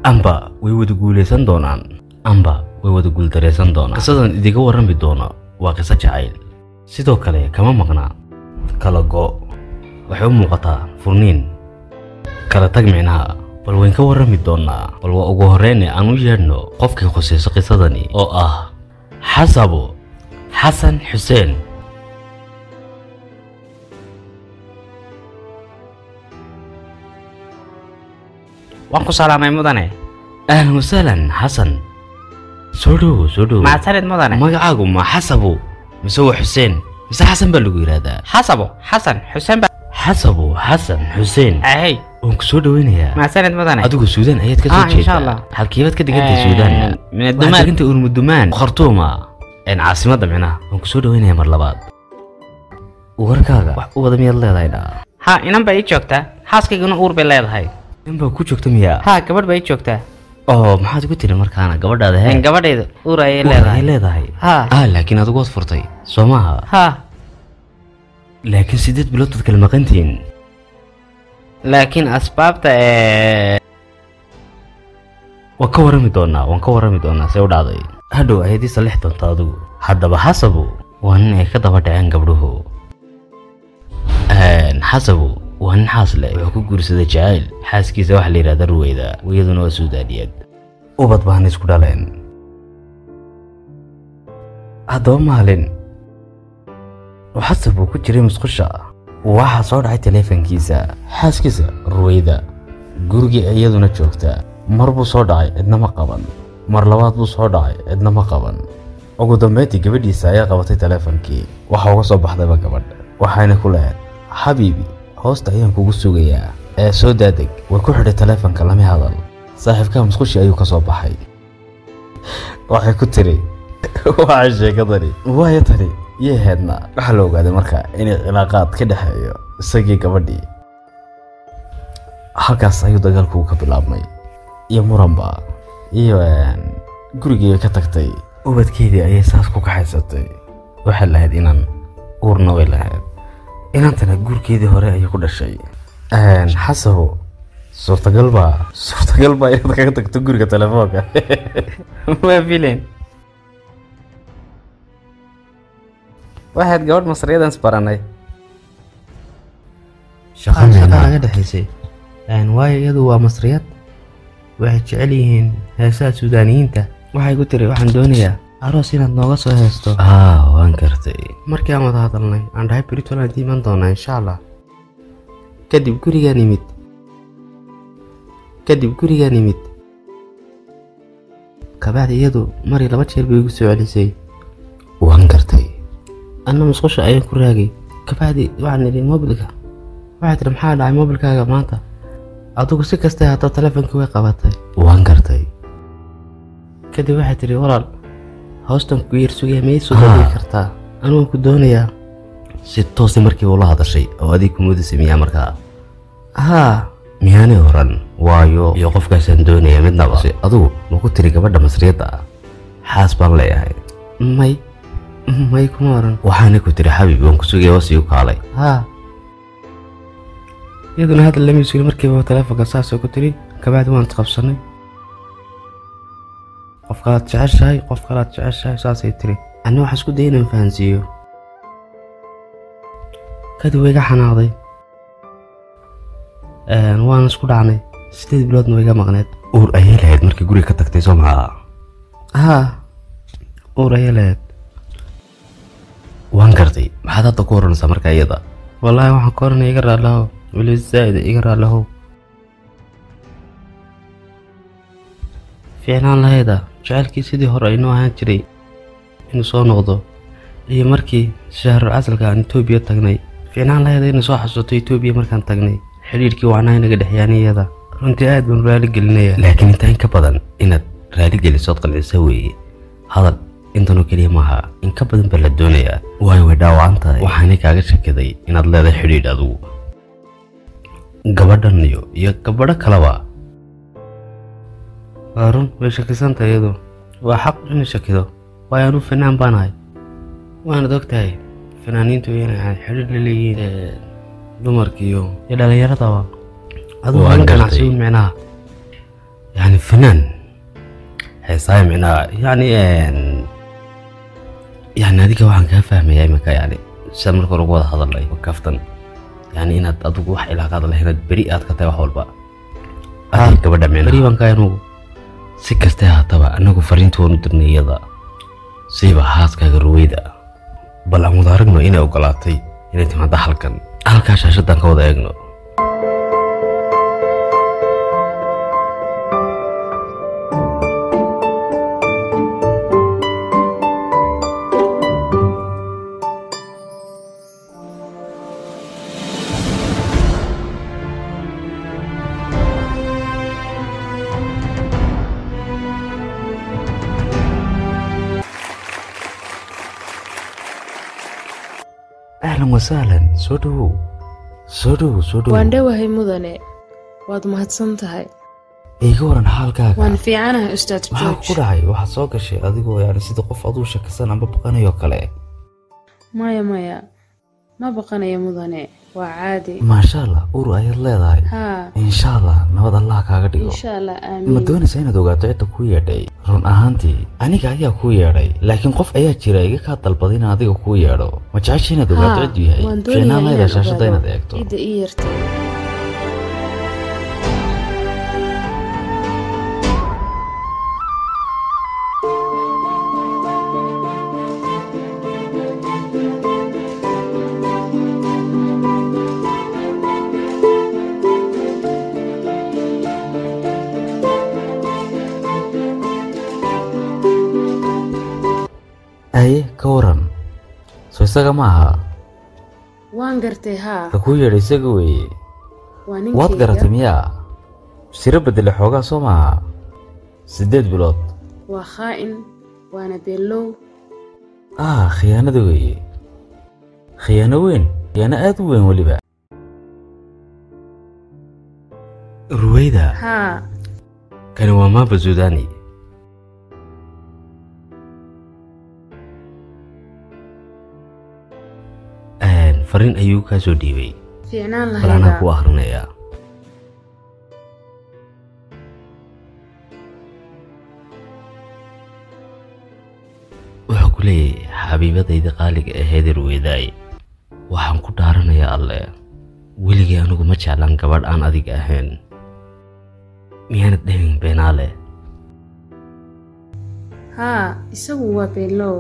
amba way wada guulaysan doonaan amba way wada guuldaraysan doonaan qisadan idiga warrami doono waa qiso jacayl sidoo kale kama maqna kala go waxay u muuqataa furniin kala tag micnaha bal wayn ka warrami doonaa bal waa ugu horreyne aan u yeedhno qofkii khusayso qisadani oo ah xasabo xasan xuseen waan ku salaamay mudane ahlan wasahlan xasan soo dhowo soo dhowo mahadsanid mudane magacaagu ma xasabo mise waa xuseen mise xasan baa lagu yidhaahdaa xasabo xasan xuseen ba xasabo xasan xuseen ahey waan ku soo dhoweynayaa mahadsanid mudane adigu suudaan ayaad ka soo Ah, insha Allah. jeedaa halkiibaad ka digantay suudaan min waxaad adumaan degantay urmudumaan khartuuma een caasimadda micnaha waan ku soo dhoweynayaa mar labaad warkaaga wax u wada miyaad leedahay dhaa ha inan baa ii joogtaa xaaskayguna uur bay leedahay nin baa ku joogta miyaa ha gabadh baa ii joogtaa oo maxaad ku tiri markaana gabadhaada hee gabadhayda uur ayay Uur leedahay ayay leedahay ha ah laakiin adigu waad furtay soo maaha ha laakiin sideed bilood baad kala maqantihiin laakiin asbaabta ee waan ka warrami doonaa waan ka warrami doonaa see u dhacday hadhow ayaad ii sallix doontaa adigu haddaba xasabu waa nin ay ka daba dhaceen gabdhuhu Een, xasabu waa nin xaas leh wuxuu ku guursaday jacayl xaaskiisa waxaa la yidhahda ruweyda iyaduna waa suudaaniyeed ubad baana isku dhaleen haddaba maalin oo xasab uu ku jiray musqusha waxaa soo dhacay taleefankiisa xaaskiisa ruweyda gurigii iyaduna joogta mar buu soo dhacay cidna ma qaban mar labaad buu soo dhacay cidna ma qaban ugu dambeyntii gabadhiisa ayaa qabatay taleefankii waxa uga soo baxdayba gabadh waxayna ku lahayd xabiibi hoosta ayaan kugu sugayaa ee soo daadeg way ku xidhay taleefanka lama hadal saaxiibkaa musqushi ayuu ka soo baxay waxay ku tiri waxay sheekadani waayo tani iyo heedna waxaa la ogaaday marka inay cilaaqaad ka dhexeeyo isagii gabadhii halkaas ayuu dagaalku ka bilaabmay iyo muranba iyo een, gurigii ka tagtay ubadkeedii ayay saas ku kaxaysatay waxay lahayd inan uurna way lahayd inantana guurkeedii hore ayay ku dhashay Een, xasabo suurtagal baa suurtagal baa inaad kaga tagto guriga telefoonka waa filen waxaad gabadh masriyadan isbaranay shaqa shaqa micnaa naga dhexaysay Een, waayo iyadu waa masriyad waxay jecel yihiin heesaha suudaaniyiinta waxay ku tiri waxaan doonayaa aroos inaad nooga soo heesto ah waan gartay markii aan wada hadalnay aan dhahay britoland iman doonaa insha allah kadib gurigaan imid kadib gurigaan imid kabacdi iyadu mari laba jeer bay igu soo celisay waan gartay anna musqusha ayaan ku raagay kabacdi waxaan idhi mobilka waxay tihi maxaa dhacay mobilkaaga maanta adigu si kastay haddaba taleefonkii way qabatay waan gartay kadib waxay tidhi walaal hoostan ku yar sugaya ma ii soo dhawey kartaa anugu ku doonayaa si toosi markiiba ula hadashay oo adig kumudisa miyaa markaa haa miyaanay oran waayo iyo qofkaasaan doonaya midnaba si adigu ma ku tiri gabadha masriyadda ah xaas baan leeyahay may may kuma oran waxaana ku tiri xabiib waan ku sugaya wasii u kaalay haa iyaduna hadda lama sugin markiiba taleefonka saasoo ku tiri kabacdi waan isqabsanay qof kalaad jeceshahay qof kalaad jeceshahay saasay tiri anna waxaan isku dayay inaan fahansiiyo kadib way iga xanaaqday Een, waan isku dhacnay sideed biloodna way iga maqneed uur ayay lahayd markii guriga ka tagtay soo maha haa uur ayay lahayd waan gartay maxaad hadda ku oranaysaa marka iyada wallaahi waxaan ka oranaya iga raallahow weli zaa'id iga raallahow fiicnaan lahayda jacaylkii sidii hore aynoo ahaan jiray inuu soo noqdo iyo markii shahrul casalka aan etoobiya tagnay fiicnaan lahayda inay soo xasuusto etoobiya markaan tagnay xidhiirkii waanaa inaga dhexyaanay iyada runtii aad baan raali gelinaya laakiin intaa in ka badan inaad raali gelisood qancisa weeye hadal intanoo keliya maaha in ka badan baa la doonayaa waayo way dhaawacan tahay waxaanay kaaga shakiday inaad leedahay xidhiidh adigu gabadhan iyo iyo gabadho kaleba waa run way shakisanta iyadu waa xaq inay shakido waayo anuu fanaan baan ahay waanad og tahay fanaaniintu inay ahayd xidhiir la leeyihiin ee, dumarka iyo iyo dhallinyaradaba adigu Waan hala gartay. ganacsiin micnaha yacni fanaan heesaaya micnaa yacni yani adiga waxaan kaa fahmayaa iminka yani sida marka hore ugu wada hadalay kaftan yani inaad adigu wax ilaaqaad lahayn inaad beri aad ka tahay wax walba adiga gabadha micnaa beri baan kahay anugu si kastee haataba anagu fariinta waanu dirnay iyada siiba haaskaaga ruweyda bal aan wada aragno inay ogolaatay inay timaado halkan halkaa shaashadan ka wada eegno ahlan wasahlan soo dhowow soo dhowow soo dhowow waan dhowahay mudane waad mahadsan tahay iga waran xaalkaaga waan fiicanahay ustaad maxaa ku george dhacay waxaad soo gashay adigoo yani sida qof aduu shakisan amba baqanayo kale maya maya ma baqanayo mudane waa caadi maasha allah ur ayaad leedahay haa insha allah nabad allah kaaga dhigo insha allah ma aamiin doonaysaa inaad ogaato cidda kuu yeedhay run ahaantii aniga ayaa kuu yeedhay laakiin qof ayaa jira iga kaa dalbaday inaan adiga kuu yeedho ma jecesha inaad ogaato haa cidduu yahay waan fiicnaan doonayaa leedahay inaan shaashadda inaad ogaado eegto cidda ii yartay aye ka waran soo isaga ma aha waan gartay haa ka kuu yeedhay isaga weeye waa waad garatay ninkayga miyaa siro bedele xoogaa soo maaha siddeed bilood waa khaa'in waana beelow ah khiyaanada weeye khiyaano weyn khiyaano aad u weyn weliba ruweyda haa kani waa maaba suudani fariin ayuu kaa soo dhiibay fiicnaan bal anaa lahayda ku akhrinayaa wuxuu ku leeyahay xabiibadayda qaaliga aheed ruweydaay waxaan ku dhaaranayaa alle weligay anigu ma jeclaan gabadh aan adiga ahayn miyaanad dhehin beenaale haa isagu waa beelow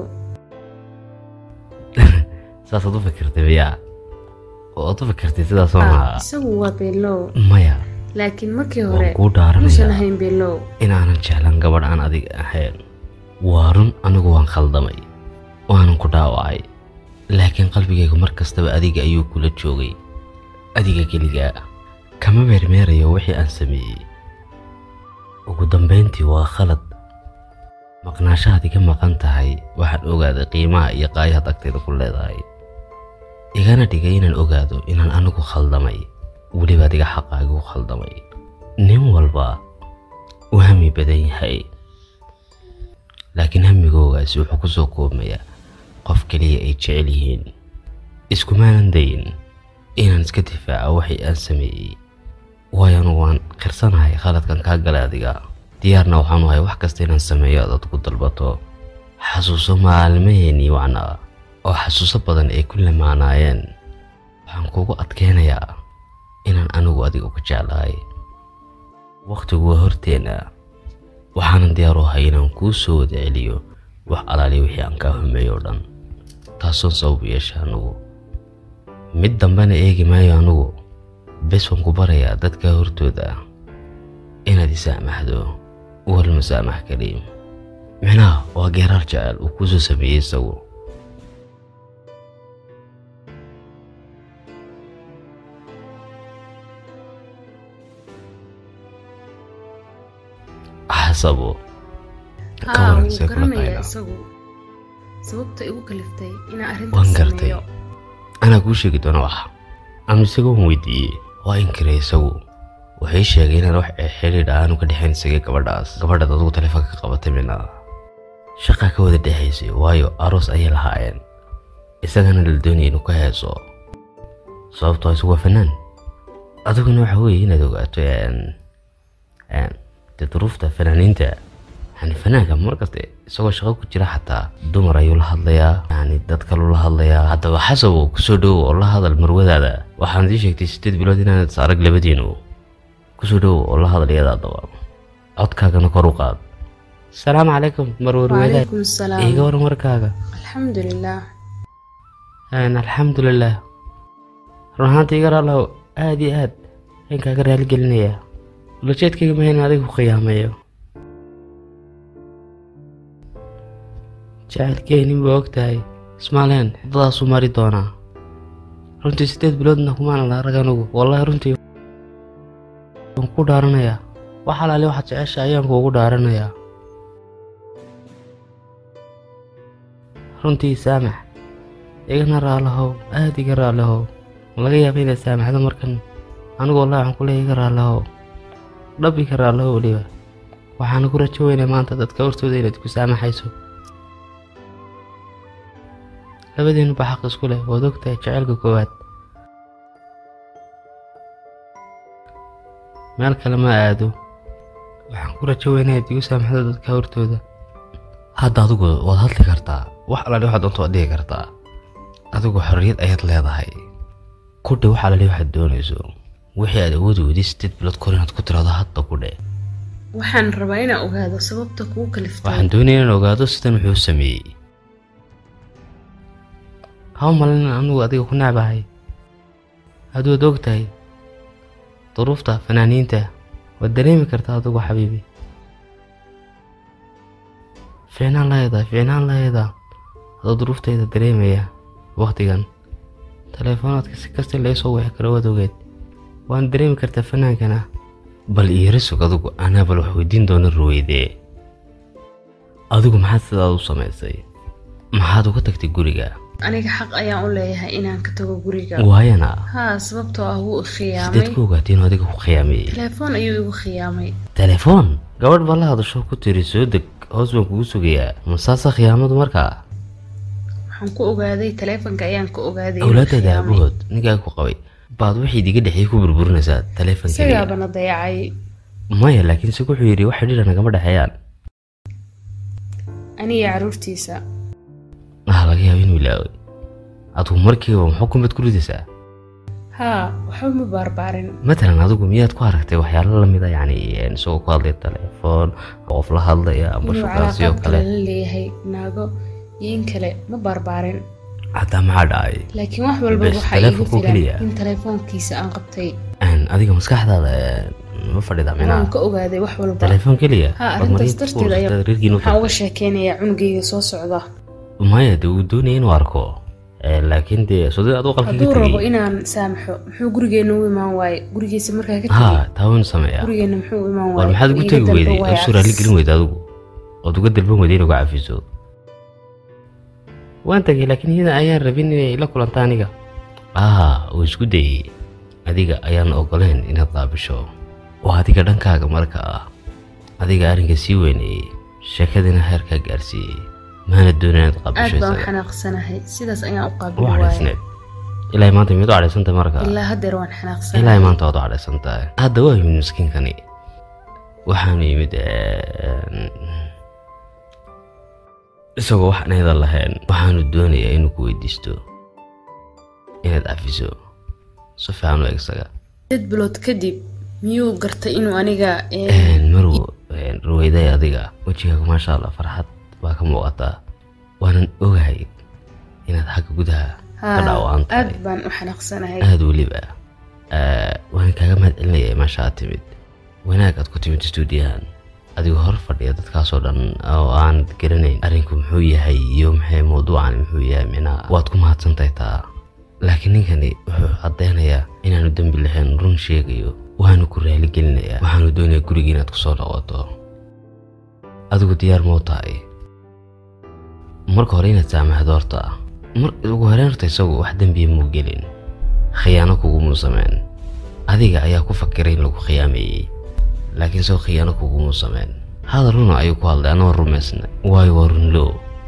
saasaad u fikirtay miyaa oo aad u fikirtay sidaas oo haa maha isagu waa beelow maya laakiin markii waan hore kuu muusan dhaaranayaa ahayn beelow inaanan jeclan gabadh aan adiga ahayn waa run anigu waan khaldamay waanan ku dhaawacay laakiin qalbigaygu mar kastaba adiga ayuu kula joogay adiga keligaa kama meermeerayo wixii aan sameeyey ugu dambayntii waa khalad maqnaashahaad iga maqan tahay waxaan ogaaday qiimaha iyo qaayahaad agteeda ku leedahay igana dhigay inaan ogaado inaan anigu khaldamay welibaad iga xaqaagu khaldamay nin walba uu hami badan yahay laakiin hamigoogaasi wuxuu ku soo koobmayaa qof keliya ay jecel yihiin iskumaanan dayin inaan iska difaaco waxii aan sameeyey waayo anugu waan qirsanahay khaladkan kaa galay adiga diyaarna waxaanu ahay wax kasta inaan sameeyo aad adigu dalbato xasuuso maalmaheenii wacnaa oo xasuuso badan ay ku lamaanaayeen waxaan kugu adkeynayaa inaan anigu adiga uga jeclahay wakhtigu waa horteena waxaanan diyaar u ahay inaan kuu soo wada celiyo wax alaaliya wixii aan kaa humeeyo oo dhan taasoon sabab u yeesha anugu mid dambena eegi maayo anugu bes waan ku barayaa dadka hortooda inaad isaamaxdo wal masaamax kariim micnaha waa geeraar jecel uu kuu soo sameeyey isagu xasabo ka haa waran wuu see kula garanayaa tahay isagu sababta igu kaliftay inaan waan arrintaas gartay sameeyo anaa kuu sheegi doona wax ama isagoo waan weydiiyey waa inkiray isagu waxay sheegay inaan wax xidhiidh aanu ka dhexayn isagay gabadhaas gabadhaad adigu taleefanka ka qabatay mina shaqa ka wada dhexaysay waayo aroos ayay lahaayeen isagana la doonaya inuu ka heeso sababtoo isagu waa fanaan adiguna waxa weeye inaad ogaato een- een, dee duruufta fanaaniinta yani fanaanka markaste isagoo shaqo ku jira xataa dumar ayuu la hadlayaa yani dad kaluu la hadlayaa haddaba xasabow kusoo dhowow oo la hadal marwadaada waxaan idii sheegtay sideed bilood inaanad is arag labadiinu kusoo dhowow oo la hadal iyada haddaba codkaagana kor u qaad asalaamu calaykum marwarwadaad wacalaykum asalaam iiga waran warkaaga alxamdulilah Een, alxamdulilah run ahaantii iga raalow aad iyo aad ayaan kaaga raaligelinayaa ulajeedkayga ma in adiga ku khiyaameeyo jacaylkeenin baa og tahay ismaaleen waddadaasuu mari doonaa runtii siddeed biloodna kumaana la arag anugu wallaahi runtii waan ku dhaaranayaa wax alaali waxaad jecesha ayaan kuugu dhaaranayaa runtii saamax igana raalahow aad iga raalahow laga yaaba inaad saamaxdo markan anigu wallahi waxaan ku leeyahay iga raalahow dhab iga raalahow weliba waxaana ku rajo weynay maanta dadka hortooda inaad ku saamaxayso labadiinu ba xaq isku leh waad ogtahay jaceylka koowaad meel kale ma aado waxaan ku rajo weynay inaad igu saamaxdo dadka hortooda hadda adigu waad hadli kartaa wax alaali waxaad doonto waad dhihi kartaa adigu xorriyad ayaad leedahay ku dhe wax alaali waxaad doonayso wixii aad awoodi weyday sideed bilood kor inaad ku tiraado hadda ku dhe waxaan rabaa inaan ogaado sababta kuu kaliftay waxaan doonaya inaan ogaado sidan wuxuu sameeyey ha u malin anigu adiga ku necbahay hadduad og tahay duruufta fanaaniinta waad dareemi kartaa adigu xabiibi fiicnaan laheeda fiicnaan laheeda adoo duruuftayda dareemaya wakhtigan taleefoonaadka si kasta laga soo wixi karo waad ogeed waan dareemi kartaa fanaankana bal iira sug adigu anaa bal wax weydiin doona ruweydee adigu maxaad sidaad u samaysay maxaad uga tagtay guriga aniga xaq ayaan u leeyahay inaan ka tago guriga waayana haa sababtoo ah wuu i khiyaamay sideed ku ogaatay inuu adiga ku khiyaameeyey telefoon ayuu igu khiyaamay telefoon gabadh baa la hadasho ku tiri soo deg hoos baan kugu sugayaa masaasa khiyaamadu markaa waxaan ku ogaaday teleefonka ayaan ka ogaaday inuu awlaadada khiyaamay. aabahood ninkaa ku qabay baad wixii diga dhexeeyey ku burburinaysaa teleefonka isagaabana dayacay maya laakiin se wuxuu yidhi wax xidhiidha nagama dhexeeyaan aniga caruurtiisa ah laga yaaba inuu ilaaway adigu markiiba muxuu kumad ku ridaysaa haa waxba ma baarbaarin matalan adigu miyaad ku aragtay waxyaalo lamida yacni een, isagoo ku hadlaya telefoon qof la hadlaya amba inuu shukaansiyo calaaqaad kale kale la leeyahay naago iyo in kale ma baarbaarin hataa maxaa dhacay laakiin wax walba Bes, waxaa iigu telefoonku keliya. filan in telefoonkiisa aan qabtay Een, adiga maskaxdaada een, ma fadhida waan minaa ka ogaaday wax walba telefoon keliya haa Baad arrintaas mariinta ku darteed urursataa, ayaan reerkiina u waxaan uga tagtay. sheekeynayaa cunugayga soo socda maya de uu doonaya inuu arko Ee, laakiin dee sodid aad u qalka hadduu ka rabo tegey inaan saamaxo muxuu gurigeena u imaan waaye gurigiisa markaa ka tegay ha taa waynu sameeyaa gurigeena muxuu u imaan war waaye maxaad ugu Iga tegi dalba weyday waaye oo suraali cafis. gelin weyda adigu ood uga dalban weyday inuu ga cafiso waan tagay laakiin iyada ayaan rabin inay la kulanta aniga ah uu isku dayey adiga ayaan ogoleen inaad qaabisho oo adiga dhankaaga marka ah adiga arrinka sii weyneeyey sheekadiina heerkaa gaarsiiyey maana doonin inaad qaabisho aad baan u isaga xanaaqsanahay sidaas ayaan u u qaabili waaye cadhaysneed ilaa maanta miyad u cadhaysantay marka ilaa haddeer waan ilaa xanaaqsanahay maanta waad u cadhaysan tahay hadda waa yimid miskiinkani waxaanu yimid een, isagoo wax naydan lahayn waxaanu doonayaa inuu ku weydiisto inaad cafiso si fiican u eg isaga dad bilood kadib miyuu gartay inuu aniga ee, Een, marow een, ruwayday adiga wejigaaga maasha allah farxad baa ka muuqataa waanan ogahay inaad xagga gudaha ka haa dhaawaan aad tahay baan u xanaaqsanahay aada weliba Ee, waan kaaga mahad celinaya meesha aad timid wanaag aad ku timid stuudiyahan adigoo hor fadhiya dadkaasoo dhan oo aan garanayn arrinku muxuu yahay iyo maxay mawduucan muxuu yahay minaa waad ku mahadsantahay taa laakiin ninkani wuxuu caddeynayaa inaanu dembi lahayn run sheegayo waanu ku raaligelinayaa waxaanu doonayaa gurigii inaad kusoo noqoto adigu diyaar mau tahay marka hore inaad saamaxdo horta mar ugu horeen horta isagu wax dembiya muu gelin khiyaano kugumuu sameen adiga ayaa ku fakiray in lagu khiyaameeyey laakiin soo khiyaano kugumuu sameen hadal runa ayuu ku hadlay anoo rumaysna waayo waa runlow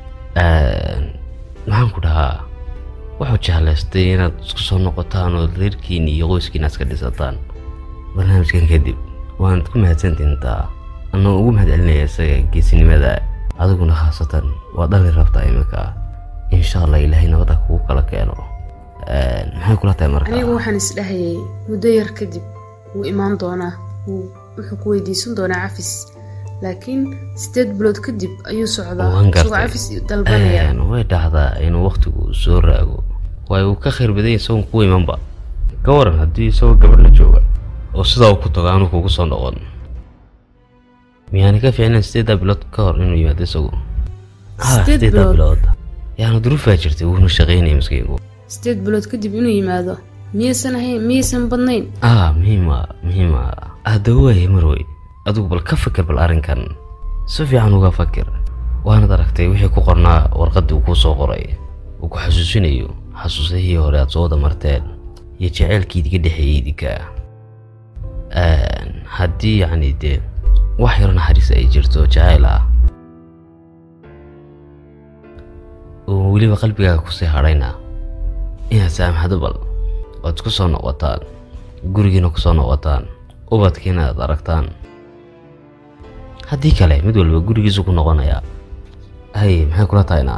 maxaan ku dhahaa wuxuu jeclaystay inaad isku soo noqotaan oo reerkiin iyo qoyskiin aad iska dhisataan barnaamijkan kadib waanad ku mahadsantihin taa anoo ugu mahadcelinaya isaga geesinimada adiguna khaasatan waa dhali rabtaa iminka insha allah ilaahay nabada kugu kala keeno Een, maxay kula tahay marka anigu waxaan isdhahayay muddo yar kadib wuu imaan doonaa wuu wuxuu ku weydiisan doonaa cafis laakiin sideed bilood kadib ayuu socdaa Waan gartay. isagoo cafis dalbanaya Een, way dhacdaa inuu waqtigu soo raago waayo uu ka khayr badan yahay isagoon ku imanba ka waran haddii isagoo gabadh la jooga oo sidaa uu ku tago aanu kugu soo noqon miyaani ka fiicnayn sideeddaa bilood ka hor inuu yimaado isagu Ha, Sideed sideeddaa bilood? bilood yaana duruufaa jirtay wuuna shaqaynaya maskiinku sideed bilood kadib inuu yimaado miyaysan ahayn miyaysan badnayn ah muhiima muhiima haddaba waaye marwey adigu bal ka fakir bal arrinkan si fiican uga fakir waanad aragtay wixii ku qornaa warqaddii uu kuu soo qoray uu ku xasuusinayo xasuusihii hore aad soo wada marteen iyo jaceylkii idiga dhexeeyey idinka Een, haddii yacni dee wax yaro naxariis ay jirto jacayl ah oo weliba qalbigaaga kusii hadhayna inaad saamaxdo bal ood ku soo noqotaan gurigiina ku soo noqotaan ubadkiina aad aragtaan haddii kale mid walba gurigiisu ku noqonaya hay maxay kula tahayna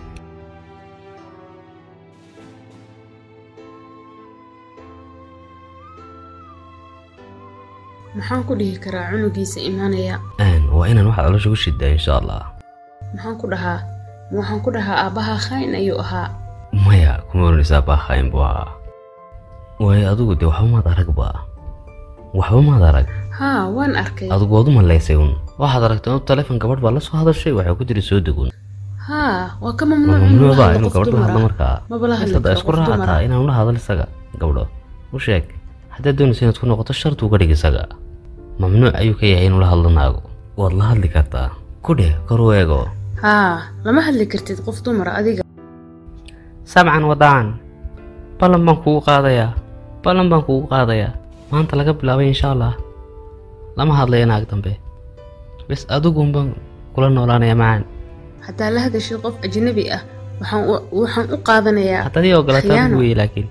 maxaan ku dhihi karaa cunugiisa imaanaya Een, waa inaan wax caloosha ku shidaa insha allah maxaan ku dhahaa ma waxaan ku dhahaa aabbaha khayn ayuu ahaa maya kuma oranaysaa baakhayn buu ahaa waayo adigu dee waxba maad aragba waxba maad arag haa waan arkay adigu waad u malaysay un waxaad aragtay inuu taleefon gabadh baa la soo hadashay waxay ku tiri soo degun haa waa ka ma mamnuuc inuu mamnuuc la baa hadlo inuu qof gabadh la dumar hadlo ah markaa maba la hadli Intaad karo isku qof dumar raacataa ah inaan la hadal isaga gabdho u sheeg haddaad doonaysa inaad ku noqoto sharti uga dhig isaga mamnuuc ayuu ka yahay inuu la hadlo naago waad la hadli kartaa ku dheh kor u eego haa lama hadli kartid qof dumar ah adiga sabcan wadaan ballan baan kugu qaadayaa ballan baan kugu qaadayaa maanta laga bilaabay insha allah lama hadlayo naag dambe bes adigun baan kula noolaanaya macaan haddaa la hadashid qof ajnabi ah waxaan u- waxaan u qaadanayaa haddaad ii ogolaataa khiyaano. ugu weye laakiin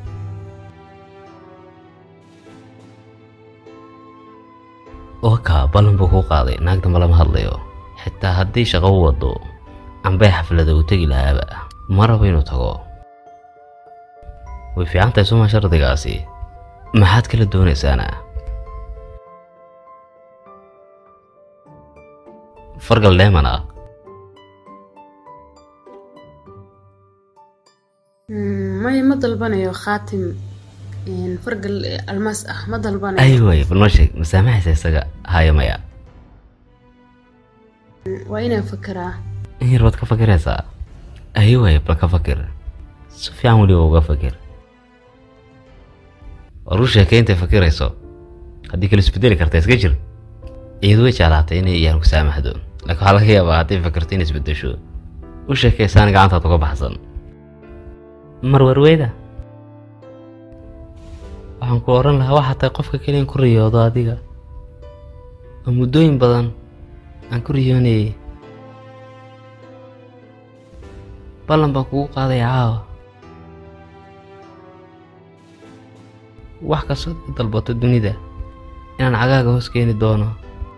oka ballan buu kuu qaaday naag dambe lama hadlayo xitaa haddii shaqo u wado ambay xaflada uu tegi lahaaba ma rabo inuu tago way fiican tahay suma shardigaasi maxaad kala doonaysaana fargal dheeman ah Mm, maya ma dalbanayo khaatim een, fargal eh, almaas ah ma dalbanayo ay way bal noo sheeg masaamaxaysa isaga haya maya waa inaan fakeraa in yar baad ka fakiraysaa ay way bal ka fakir si fiican weliba uga fakir war u sheekay intay fakirayso haddii kale isbedeli karta iska jir iyadu way jeclaatay inay iyaan ku saamaxdo laakiin waxaa laga yaabaa hadday fakirto inay isbedesho u sheekaysaan gacantaad uga baxsan marwarweyda waxaan ku odhan lahaa waxaa tahay qofka keliyan ku riyoodo adiga oo muddooyin badan aan ku riyoonayay ballan baan kugu qaadaya caawa wax kastood ka dalbato dunida inaan cagaaga hoos keeni doono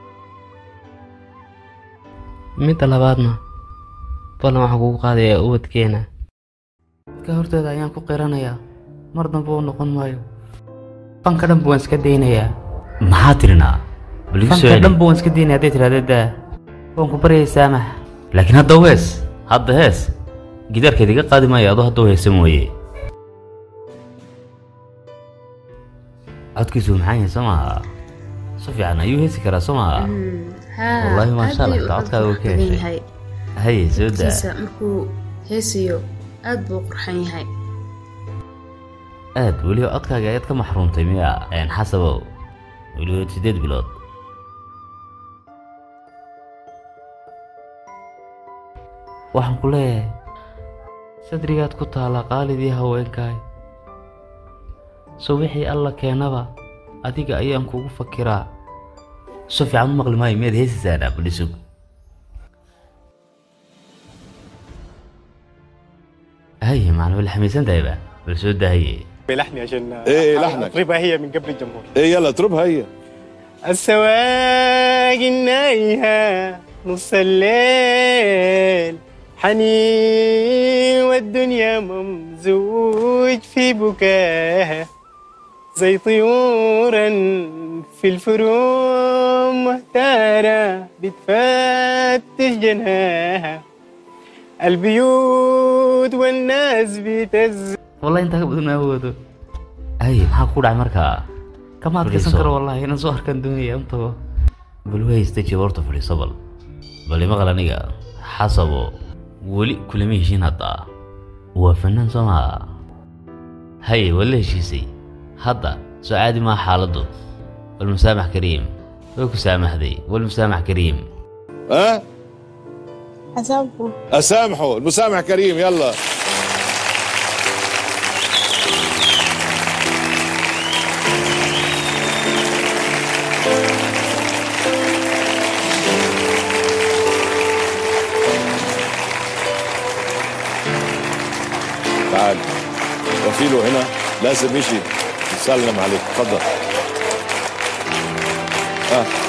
midda labaadna ballan waxaan kugu qaadayaa ubadkeena ka horteeda ayaan ku qiranayaa mar dambe uu noqon maayo fanka dhanba waan iska daynayaa maxaa tirinaa bal igu soo fanka celi dhanba waan iska daynaya hadday tidhahda daa waan ku baryay saamax laakiin hadda u hees hadda hees gidaarkeed iga qaadi maayo adoo hadda u heesa mooye codkiisu maxaan yahay soo maaha si fiican ayuu heesi karaa soo maaha Mm, haa Wallaahi, maasha aad Allah, bay u codkaaga wuu ka qurux badan heshay. yahay. haye soo daa kiisa markuu heesayo aad buu u qurxan yahay aad weliba codkaaga ayaad ka maxruumtay miya een xasabow weliba sideed bilood waxaan ku leeyahay sadrigaad ku taala qaalidii haweenkaay so wixii alla keenaba adiga ayaan kugu fakiraa si fiican u maqli maayo miyaad heesaysaana badhisug haye macna wala xamaysan tahayba bal soo daahaye بلحني عشان إيه، لحنك. اطربها هي من قبل الجمهور ايه يلا اضربها هي السواق النايها نص الليل حنين والدنيا ممزوج في بكاها زي طيورا في الفروم مهتارة بتفتش جناها البيوت والناس بتز wallahi intaa ka badan ma awoodo ay maxaa ku dhacay markaa kama adkaysan Fadhiiso. karo wallahi inaan soo arkaan doonaya u tago bal wahaysta jawaabta fadhiiso bal bal imaqal aniga xasabo weli kulama heshiin hadda waa fanaan soo maha haye waa la heshiisay hadda soo caadi maa xaaladdu walmusaamax kariim way ku saamaxday walmusaamax kariim ها حسابكم اسامحه المسامح كريم يلا تعال وكيله هنا لازم يجي يسلم عليك تفضل ها